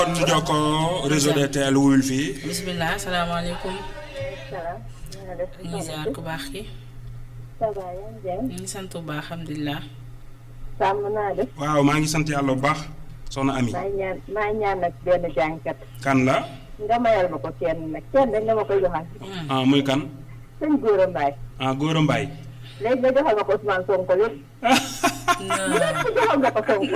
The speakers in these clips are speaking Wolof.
kon ñu jokkoo réseau DTL wuyul fii. bisimilah salaamaaleykum. salaam. na nga def ñu ngi ziar ku baax ki ça va yaa ngi jàmm. ñu ngi sant bu baax alhamdulilah. sàmm naa def. waaw maa ngi sant yàlla bu baax soxna Ami. maa ngi ñaan maa ngi ñaan nag benn jàngkat. kan la. nga mayal ma ko kenn nag kenn rek nga ma koy joxal. ah muy kan. sëñ Gora Mbaye. ah Gora Mbaye. léegi nga joxal ma ko Ousmane Sonko lépp. lépp joxal nga ko Sonko.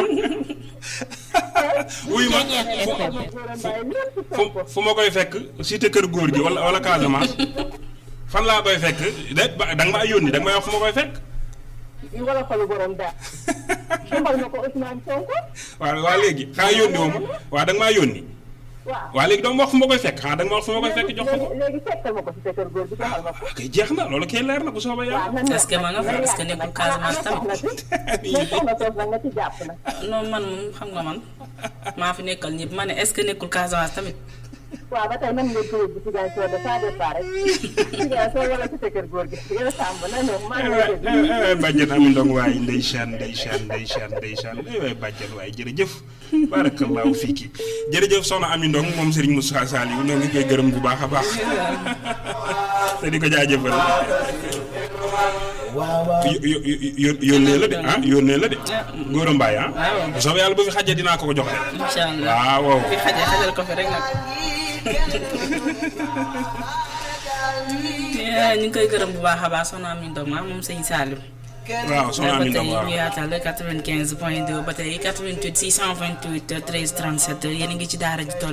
wuy ma Gora Mbaye lépp fu Sonko. fu ma koy fekk cité kër góor gi wala wala Casamance fan laa koy fekk de ba da nga maa yónni da nga may wax fu ma koy fekk. ñu wala xolu borom daal. joxal ma ko Ousmane Sonko. waaw waa léegi xanaa yónni woo ma waaw da nga maa yónni. waaw. waa léegi doo ma wax fu ma koy fekk xanaa da nga ma wax fu ma koy fekk jox ko ko. léegi léegi fekkal ma ko si sa kër góor gi joxal ma ko. ah kay jeex na loolu kay leer na bu soobee waaw yàlla. nan la Est-ce que ma nga fa? nan Est-ce que yaa- nekkul nag Casamance ana soxna si. mais soxna soosu nag nga ci jàpp nag. non man moom xam nga man maa fi nekkal ñëpp ma ne est-ce que nekkul Casamance tamit. waaw ba tey nan nga jógee ci Ziguinchor de ça dépend rek Ziguinchor wala ci sa kër góor gi yow Samb na ñëw maa ngi lay déglu. bàjjen ami ndong waay ndeysaan ndeysaan ndeysaan ndeysaan ay waay bàjjen waay jërëjëf barakallahu fiiki jërëjëf soxna ami ndong moom Serigne Moussa Saliou ñoo ngi koy gërëm bu baax a baax te di ko jaajëfal yo- yo- yo- yónnee la de ah yónnee la de Gora Mbaye ah waaw. bu soobee yàlla bu fi xajee dinaa ko ko jox de incha allah waaw waaw fi xajee xajal ko fi rek nag. ñu ngi koy gërëm bu baax a baax soxna Ami Ndoma moom sëñ Saliou. waaw soxna ba ami tey ndong waaw ñu yaatal 95 point 2 ba tey 88 628 13 37 yéen a ngi ci daara ji tool